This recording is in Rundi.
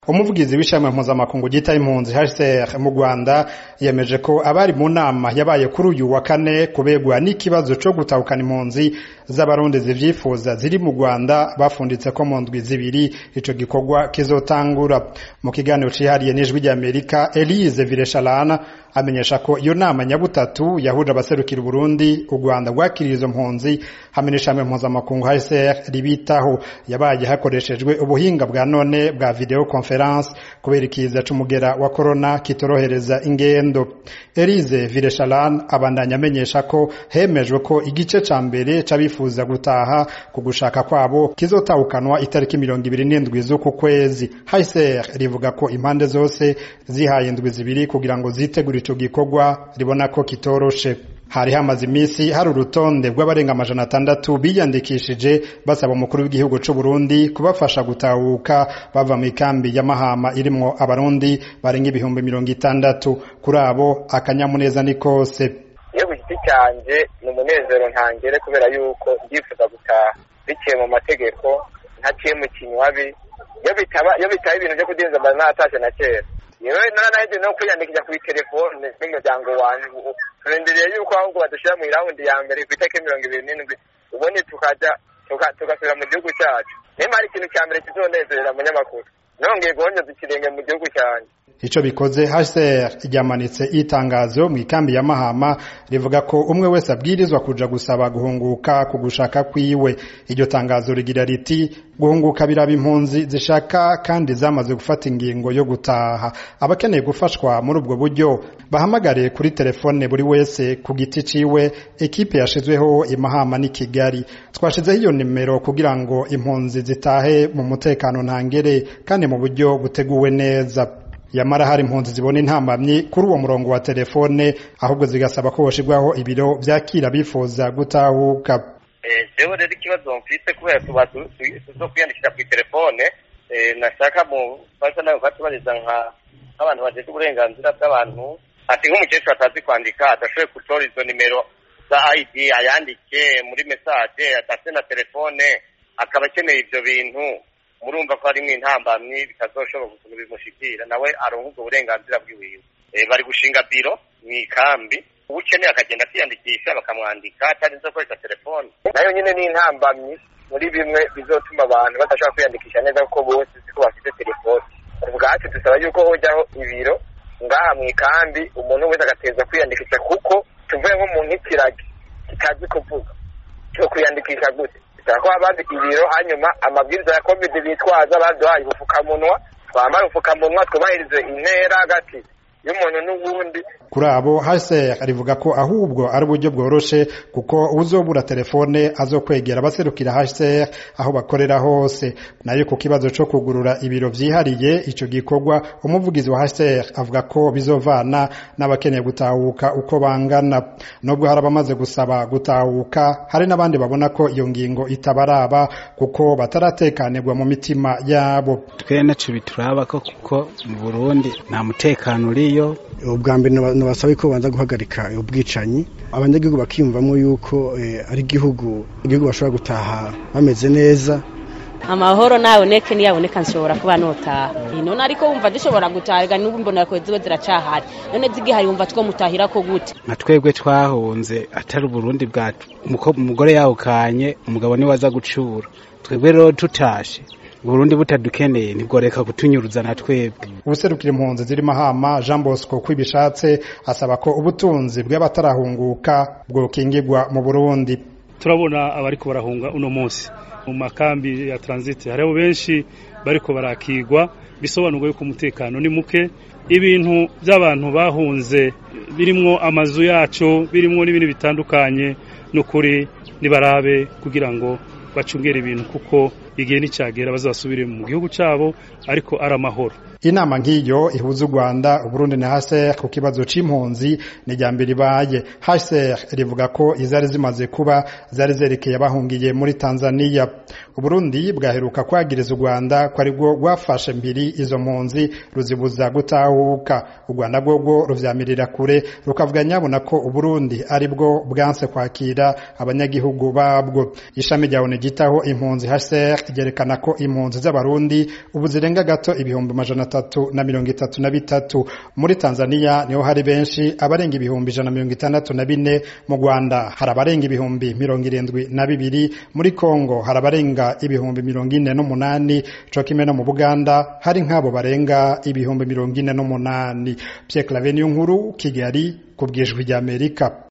umuvugizi w'ishami mpuzamakungu ryita impunzi HCR mu Rwanda yemeje ko abari mu nama yabaye kuri uyu wa kane kubegwa n'ikibazo co gutahukana impunzi z'abarundi zivyifuza ziri mu Rwanda bafunditse ko mu ndwi zibiri ico gikorwa kizotangura mu kiganiro cihariye n'ijwi ry'Amerika Elise Villechalana amenyesha ko iyo nama nyabutatu yahuje abaserukira Burundi u Rwanda rwakiriye izo mpunzi hamwe n'ishami mpuzamakungu HCR ribitaho yabaye hakoreshejwe ubuhinga bwa none bwa video conference kubera ikiza c'umugera wa corona kitorohereza ingendo Elise Villechalane abandanya amenyesha ko hemejwe ko igice ca mbere c'abifuza gutaha ku gushaka kwabo kizotahukanwa itariki mirongo ibiri n'indwi z'uku kwezi HCR rivuga ko impande zose zihaye indwi zibiri kugira ngo zitegure ico gikorwa ribona ko kitoroshe hari hamaze imisi hari urutonde rw'abarenga amajana atandatu biyandikishije basaba umukuru w'igihugu c'u Burundi kubafasha gutahuka bava mu ikambi ya Mahama irimwo abarundi barenga ibihumbi mirongo itandatu kuri abo akanyamuneza ni kose iyo ku giti canje ni umunezero ntangere kubera yuko ndifuza gutaha biciye mu mategeko ntaciye mu kinywabi iyo bitaba iyo bitaba ibintu vyo kudinza mba natashe na kera yewe naranaheje no kwiyandikisha kuri telefone n'umuryango wanje turendereye yuko ahubwo badushira mu iraundi ya mbere kw'itariki mirongo ibiri n'indwi ubundi tukaja tugasubira mu gihugu cacu nimba hari ikintu ca mbere kizonezerera munyamakuru nongeye guhonyoza ikirenge mu gihugu canje ico bikoze HCR ryamanitse itangazo mu ikambi ya Mahama rivuga ko umwe wese abwirizwa kuja gusaba guhunguka ku gushaka kwiwe iryo tangazo rigira riti guhunguka biraba impunzi zishaka kandi zamaze gufata ingingo yo gutaha abakeneye gufashwa muri ubwo buryo bahamagare kuri telefone buri wese ku giti ciwe ekipe yashizweho imahama ni Kigali twashizeho iyo nimero kugira ngo impunzi zitahe mu mutekano ntangere kandi mu buryo buteguwe neza yamara hari impunzi zibona intambamyi kuri uwo murongo wa telefone ahubwo zigasaba ko hoshirwaho ibiro vyakira bifuza gutahuka jewe rero ikibazo mfise kubera tuba tuzo kwiyandikisha kw'itelefone nashaka mu fasa nawe batubariza nka nk'abantu bajejwe uburenganzira bw'abantu ati nk'umukecuru atazi kwandika adashoboye gutora izo nimero za ID ayandike muri message adafite na telefone akaba akeneye ivyo bintu murumva ko harimwo intambamyi bitazoshoboka ukuntu bimushikira nawe aronka ubwo burenganzira bwiwiwe bari gushinga biro mw'ikambi uwukeneye akagenda akiyandikisha bakamwandika atarinze gukoresha telefone nayo nyine ni intambamyi muri bimwe bizotuma abantu badashobora kwiyandikisha neza kuko bose siko bafite telefone ubwacu dusaba yuko hojyaho ibiro ngaha mw'ikambi umuntu wese agateza kwiyandikisha kuko tuvuye nko mu nk'ikiragi kitazi kuvuga cyo kwiyandikisha gute bisaba ko haba ibiro hanyuma amabwiriza ya covid bitwaza baduhaye ubupfukamunwa twambara ubupfukamunwa twubahirize intera hagati y'umuntu n'uwundi kuri abo HCR rivuga ko ahubwo ari uburyo bworoshe kuko uzobura telefone azokwegera abaserukira HCR aho bakorera hose nayo ku kibazo co kugurura ibiro vyihariye ico gikorwa umuvugizi wa HCR avuga ko bizovana n'abakeneye gutahuka uko bangana nubwo hari abamaze gusaba gutahuka hari n'abandi babona ko iyo ngingo itabaraba kuko bataratekanirwa mu mitima yabo twe naco bituraba ko kuko mu Burundi nta mutekano uriyo ubwa mbere nabasaba ko banza guhagarika ubwicanyi abanyagihugu bakiyumvamo yuko ari igihugu igihugu bashobora gutaha bameze neza amahoro naboneke niyaboneka nshobora kuba notaha none ariko wumva dushobora gutaha n'ubu mbona ko ziba ziracahari none zigihari wumva two mutahira ko gute nka twebwe twahunze atari uburundi bwacu umugore yawukanye umugabo niwe aza gucura twebwe rero tutashe Burundi butadukeneye nibworeka kutunyuruza na twebwe ubuserukira impunzi ziri mahama Jean Bosco kwibishatse asaba ko ubutunzi bw'abatarahunguka bwokingirwa mu Burundi turabona abariko barahunga uno munsi mu makambi ya transit hariho benshi bariko barakigwa bisobanurwa yuko umutekano ni muke ibintu by'abantu bahunze birimwo amazu yacu birimwo n'ibindi bitandukanye n'ukuri nibarabe kugira ngo bacungere ibintu kuko igihe nicagera bazasubire mu gihugu cabo ariko ari amahoro inama nk'iyo ihuza u Rwanda Uburundi na HCR ku kibazo c'impunzi ni rya mbere ibaye HCR rivuga ko izari zimaze kuba zari zerekeye abahungiye muri Tanzania Uburundi bwaheruka kwagiriza u Rwanda ko ari rwo rwafashe mbiri izo mpunzi ruzibuza gutahuka u Rwanda rwo ruvyamirira kure rukavuga nyabona ko Uburundi ari bwo bwanse kwakira abanyagihugu babwo ishami rya ONU gitaho impunzi HCR ryerekana ko impunzi z'abarundi ubu zirenga gato ibihumbi amajana atatu na mirongo itatu na bitatu muri tanzania niho hari benshi abarenga ibihumbi ijana na mirongo itandatu na bine mu rwanda hari abarenga ibihumbi mirongo irindwi na bibiri muri kongo hari abarenga ibihumbi mirongo ine n'umunani co kimwe no mu buganda hari nk'abo barenga ibihumbi mirongo ine n'umunani pierre clave niyo nkuru kigali ku bwijwi ry'amerika